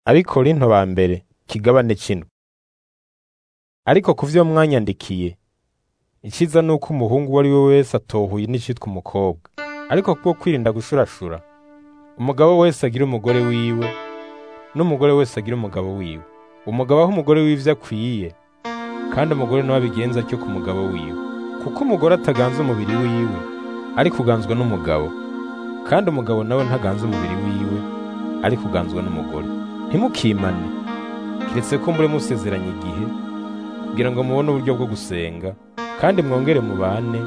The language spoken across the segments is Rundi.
Abikorinto ba mbere kigabane c'indwi. Ariko ku vyo mwanyandikiye, iciza nuko umuhungu uwo ari we wese atohuye n'icitwa umukobwa. Ariko kubwo kwirinda gushurashura, umugabo wese agire umugore wiwe, n'umugore wese agire umugabo wiwe. Umugabo ahe umugore wiwe ivyo akwiye, kandi umugore nawe abigenze atyo ku mugabo wiwe. Kuko umugore ataganza umubiri wiwe, ariko uganzwa n'umugabo, kandi umugabo nawe ntaganza umubiri wiwe, ariko uganzwa n'umugore. Ntimukimane, kiretse ko mure musezeranye igihe, kugira ngo mubone uburyo bwo gusenga, kandi mwongere mubane,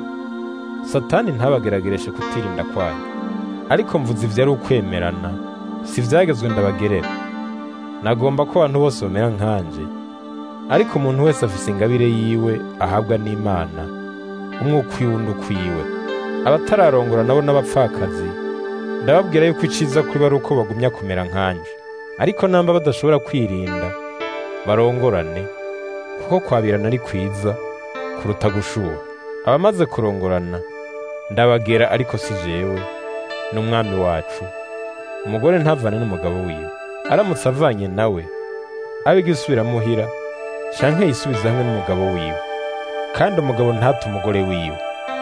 Satani ntabageragereshe kutirinda kwanyu. Ariko mvuze ivyo ari ukwemerana, si ivyagezwe ndabagerera. Nagomba ko abantu bose bamera nkanje, ariko umuntu wese afise ingabire yiwe ahabwa n'Imana, umwe ukwiwe undi ukwiwe. Abatararongora nabo n'abapfakazi, ndababwira yuko iciza kuri bo ari uko bagumya kumera nkanje. Ariko namba badashobora kwirinda, barongorane, kuko kwabirana ari kwiza kuruta gushuha. Abamaze kurongorana, ndabagera ariko si jewe, ni umwami wacu. Umugore ntavane n'umugabo wiwe. Aramutse avanye nawe, abe igisubira muhira, canke yisubize hamwe n'umugabo wiwe. Kandi umugabo ntate umugore wiwe.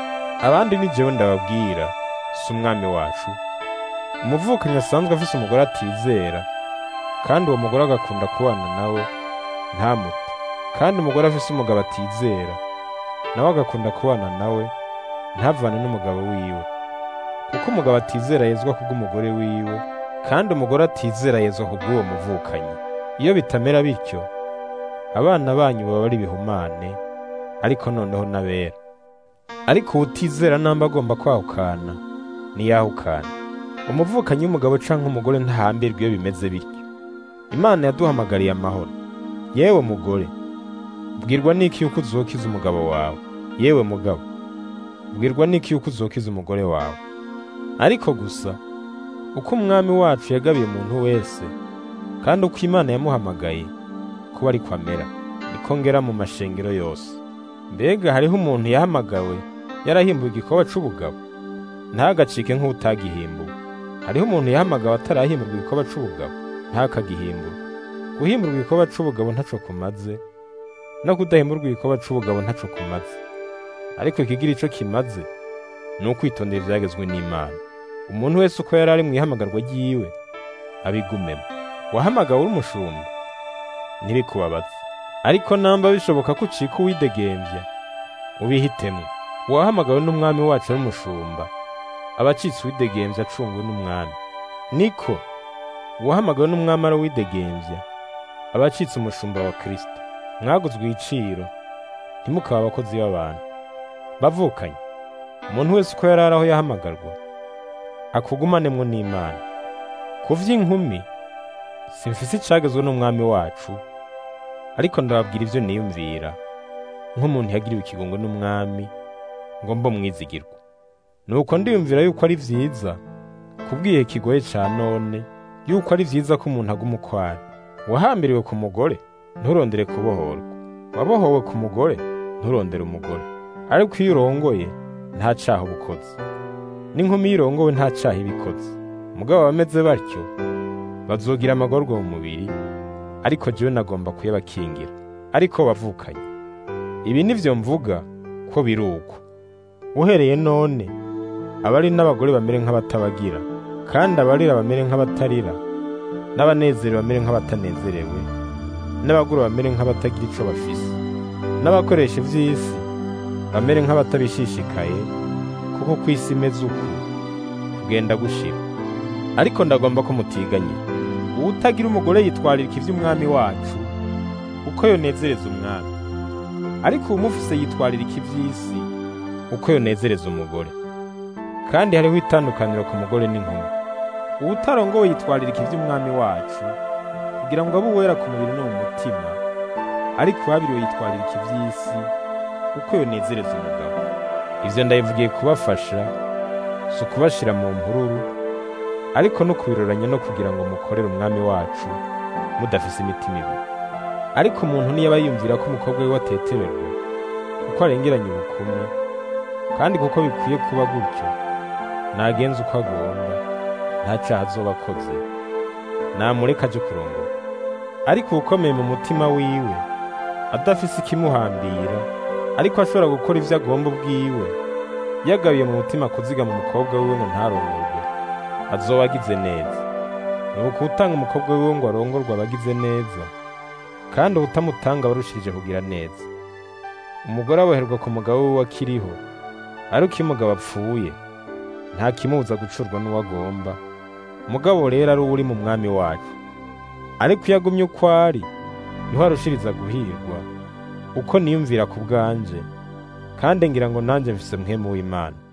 Abandi ni jewe ndababwira, si umwami wacu. Umuvukanyi asanzwe afise umugore atizera, kandi uwo mugore agakunda kubana nawe, ntamute. Kandi umugore afise umugabo atizera, nawe agakunda kubana nawe, ntavane n'umugabo wiwe. Kuko umugabo atizera yezwa kubw'umugore wiwe, kandi umugore atizera yezwa kubw'uwo muvukanyi. Iyo bitamera bityo, abana banyu baba ari ibihumane, ariko noneho n'abera. Ariko uwutizera namba agomba kwahukana, niyahukane. Umuvukanyi w'umugabo canke umugore ntahambirwa iyo bimeze bityo. Imana yaduhamagariye amahoro. Yewe mugore, bwirwa n'iki yuko uzokiza umugabo wawe? Yewe mugabo, bwirwa n'iki yuko uzokiza umugore wawe? Ariko gusa, uko umwami wacu yagabiye umuntu wese, kandi uko Imana yamuhamagaye kuba ariko amera, niko ngera mu mashengero yose. Mbega hariho umuntu yahamagawe yarahimbuwe igikoba c'ubugabo? Ntagacike nk'utagihimbuwe. Hariho umuntu yahamagawe atarahimburwa igikoba c'ubugabo? Ntakagihimburwe. Guhimburwa igikoba c'ubugabo ntaco kumaze, no kudahimburwa igikoba c'ubugabo ntaco kumaze. Ariko ikigira ico kimaze, ni ukwitondera ivyagezwe n'Imana. Umuntu wese uko yari ari mw'ihamagarwa ryiwe, abigumemo. Wahamagawe uri umushumba, ntibikubabaze. Ariko namba bishoboka ko ucika uwidegemvya, ubihitemwo. Uwahamagawe n'umwami wacu ari umushumba, aba acitse uwidegemvya acungwe n'umwami. Niko, uwahamagawe n'umwami ari uwidegemvya, aba acitse umushumba wa Kristo. Mwaguzwe igiciro, ntimukaba abakozi b'abantu. Bavukanye, umuntu wese uko yari ari aho yahamagarwa, akugumanemwo n'Imana. Ku vy'inkumi, simfise icagezwe n'umwami wacu, ariko ndababwira ivyo niyumvira, nk'umuntu yagiriwe ikigongwe n'umwami, ngo mbo mwizigirwa. Nuko ndiyumvira yuko ari vyiza, kubw'igihe kigoye ca none, yuko ari vyiza ko umuntu aguma uko ari. Wahambiriwe ku mugore, nturondere kubohorwa. Wabohowe ku mugore, nturondere umugore. Ariko iyo urongoye, nta caha uba ukoze. N'inkumi iyo irongowe nta caha iba ikoze. Mugabo abameze batyo, bazogira amagorwa mu mubiri, ariko jewe nagomba kuyabakingira. Ariko bavukanye, ibi nivyo mvuga ko biri uko. Uhereye none, abari n'abagore bamere nk'abatabagira, kandi abarira bamere nk'abatarira, n'abanezerewe bamere nk'abatanezerewe, n'abagura bamere nk'abatagira ico bafise, n'abakoresha ivy'isi bamere nk'abatabishishikaye, kuko ku isi imeze uku, kugenda gushira. Ariko ndagomba ko mutiganye. Uwutagira umugore yitwaririka ivy'umwami wacu, uko yonezereza umwami. Ariko uwumufise yitwaririka ivy'isi, uko yonezereza umugore. Kandi hariho itandukaniro ku mugore n'inkumi. Uwutarongowe yitwaririka ivy'umwami wacu, kugira ngo abe uwera ku mubiri no mu mutima, ariko uwabiriwe yitwaririka ivy'isi, uko yonezereza umugabo. Ivyo ndabivugiye kubafasha, si ukubashira mu mpururu, ariko no kubiroranya no kugira ngo mukorere umwami wacu mudafise imitima ibiri. Ariko umuntu niyaba yiyumvira ko umukobwa wiwe atetererwa, kuko arengeranye ubukumi, kandi kuko bikwiye kuba gutyo, nagenze uko agomba, nta caha azoba akoze, namureka aje kurongora. ariko uwukomeye mu mutima wiwe adafise ikimuhambira ariko ashobora gukora ivyo agomba ubwiwe yagabiye mu mutima kuzigama umukobwa wiwe ngo ntarongorwe azoba agize neza nuko utanga umukobwa wiwe ngo arongorwe aba agize neza kandi uwutamutanga aba arushirije kugira neza umugore aboherwa ku mugabo wiwe akiriho ariko iyo umugabo apfuye nta kimubuza gucurwa n'uwo agomba umugabo rero ari uwo uri mu mwami wacu ariko iyo agumye uko ari niho arushiriza guhirwa uko niyumvira ku bwanje kandi ngira ngo nanjye mfise mwemu w'imana